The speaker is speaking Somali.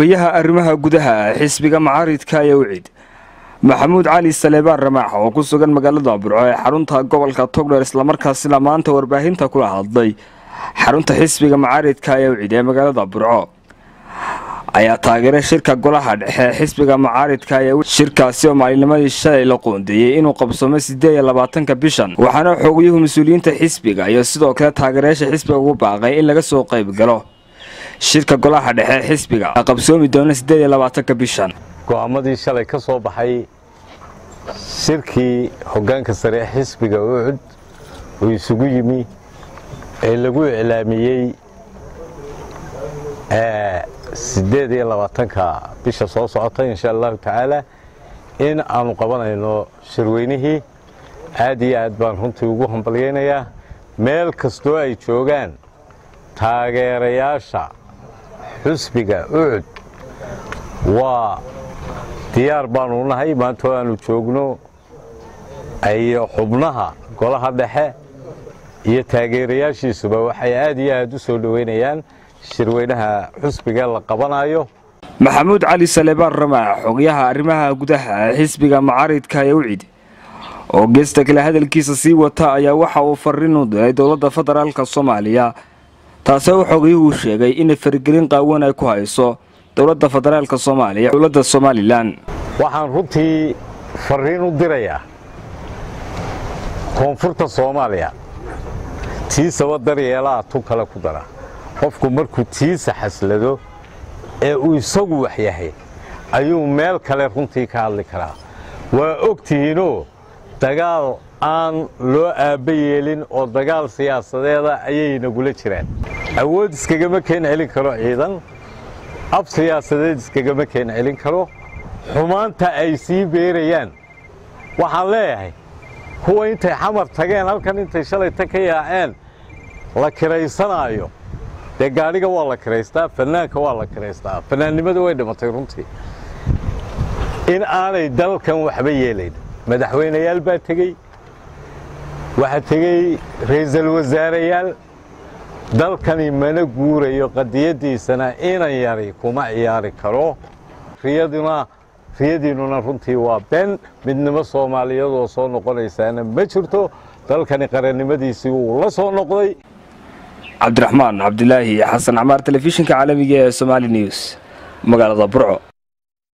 xogayaha arrimaha gudaha xisbiga macaaridka ayaa wicid maxamuud cali saleebaan ramaax oo ku sugan magaalada burco ee xarunta gobolka togdheer islamarkaasina maanta warbaahinta kula hadlay xarunta xisbiga macaaridka ayaa wicid ee magaalada burco ayaa taageeray shirka golaha dhexe ee xisbiga macaaridka ayaa shirkaasi oo maalinimadii shalay la qoondeeyey inuu qabsoomo sideed iyo labaatanka bishan waxaana xoogayuhu mas-uuliyiinta xisbiga iyo sidoo kale taageerayaasha xisbiga ugu baaqay in laga soo qayb galo shirka golaha dhexe ee xisbiga qabsoomi doona sideed iyo labaatanka bishan go'aamadii shalay ka soo baxay shirkii hoggaanka sare ee xisbiga ucud uu isugu yimi ee lagu iclaamiyey siddeed iyo labaatanka bisha soo socota insha allahu tacaala in aanu qabanayno shirweynihii aad iyo aad baan runtii ugu hambalyaynayaa meel kastoo ay joogaan taageerayaasha xusbiga ucud waa diyaar baanu nahay maantoo aanu joogno iyo xubnaha golaha dhexe iyo taageerayaashiisuba waxay aad iyo aad u soo dhoweynayaan shirweynaha xusbiga la qabanayo maxamuud cali saleebaan ramaax xogayaha arrimaha gudaha ee xisbiga macaaridka ee wicid oo geesta kale hadalkiisa sii wata ayaa waxa uu fariin u diray dowladda federaalka soomaaliya taasoo uu xogayuhu sheegay inay faragelin qaawan ay ku hayso dowladda federaalka soomaaliya dowladda somalilan waxaan runtii fariin u dirayaa koonfurta soomaaliya tiisaba daryeelaa tu kale ku dara qofku markuu tiisa xaslado ee uu isagu wax yahay ayuu meel kale runtii ka hadli karaa waa og tihiinoo dagaal aan loo aabba yeelin oo dagaal siyaasadeeda ayay nagula jiraan awood iskagama keen celin karo ciidan ab siyaasadeed iskagama keen celin karo xumaanta ay sii beerayaan waxaan leeyahay kuwa intay xamar tageen halkan intay shalayta ka yaaceen la kiraysanaayo dee gaadhiga waa la kiraystaa fannaanka waa la kiraystaa fannaannimada way dhimatay runtii in aanay dalkan waxba yeelayn madaxweynayaal baa tegey waxaa tegey ra'iisul wasaareyaal dalkani mana guurayo qadiyaddiisana inan yari kuma ciyaari karo riyaduna riyadiinnuna runtii waa been midnimo soomaaliyeed oo soo noqonaysaana ma jirto dalkani qarannimadiisii wuu la soo noqday cabdiraxmaan cabdilaahi xasan camaar telefishinka caalamiga ee somaali news magaalada burco